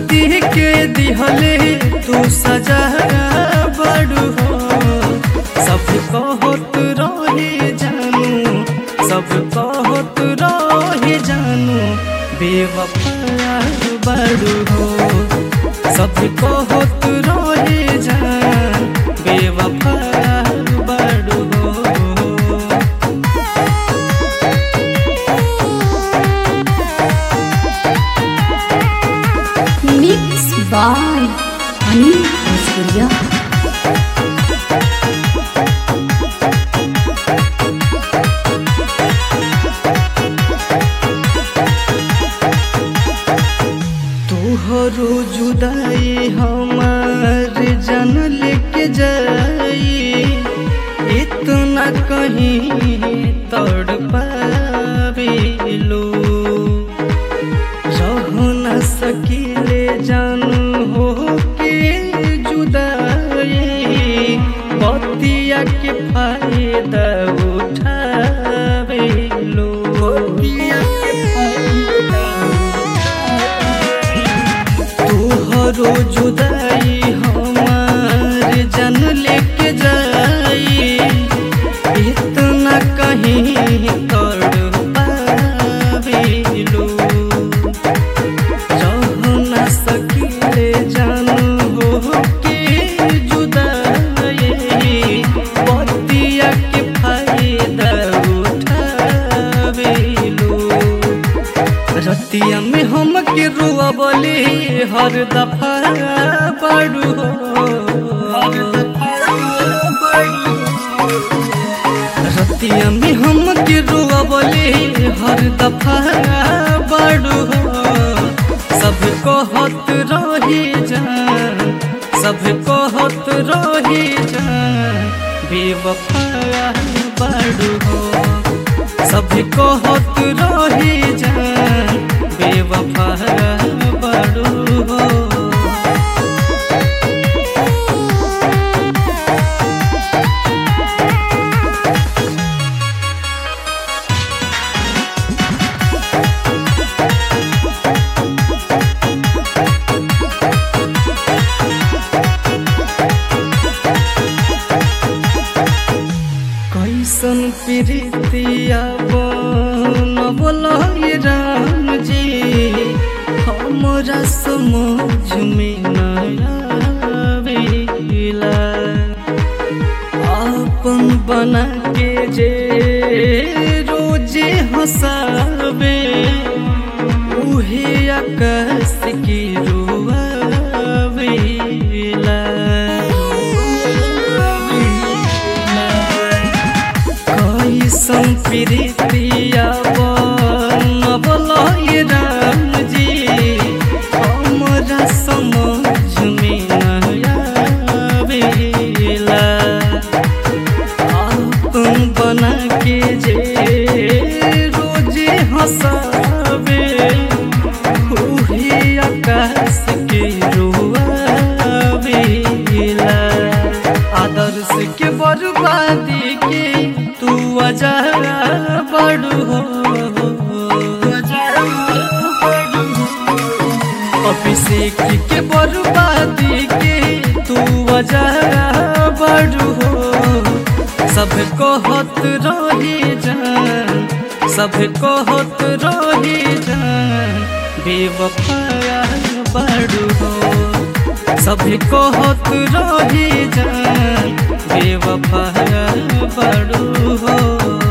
शादी के दिहले तू सजा बड़ू हो सब कहत रहे जानू सब कहत रहे जानू बेवफा बड़ू हो सब कहत रहे जान बेवफा बड़ू हो Mix by Anil Bhojpuria. तोहरो जुदाई हमार जन लेके जाई इतना कहीं तड़ पाबिलो रह न सकीले जानू हो के जुदाई बतिया के फायदा उठाबिलो बतिया के फायदा तोहरो जुदाई हमार जन लेके जाई इतना कहीं तड़ पाबिलो रह न सकीले जानू हो के जुदाई बतिया के फायदा उठाबिलो रतिया में हम के रुआ बोले हर दफा बड़ू हो हर दफा बड़ू रतिया में हम के रुआ बोले हर दफा बड़ू हो सब कहत रही जान सब कहत रही जान बेवफा बड़ू हो सब कहत रही जान बेवफा बड़ू हो कैसन प्रीतिया बनबल राम जी हमरा समझ में नया आवेला अपन बना के जे रोजे हंसावे उहे आकाश की कैसन प्रीतिया बनबल राम जी हमरा समझ में नया आवेला अपन बना के जे रोजे हंसावे उहे आकाश के रुआवेला आदर्श के बर्बादी के तू अजरा बड़ू हो अभिषेक के बर्बादी के तू अजरा बड़ू हो सब कहत रही जान सब कहत रही जान बेवफा बड़ू हो सब कहत रही जान बेवफा बड़ू हो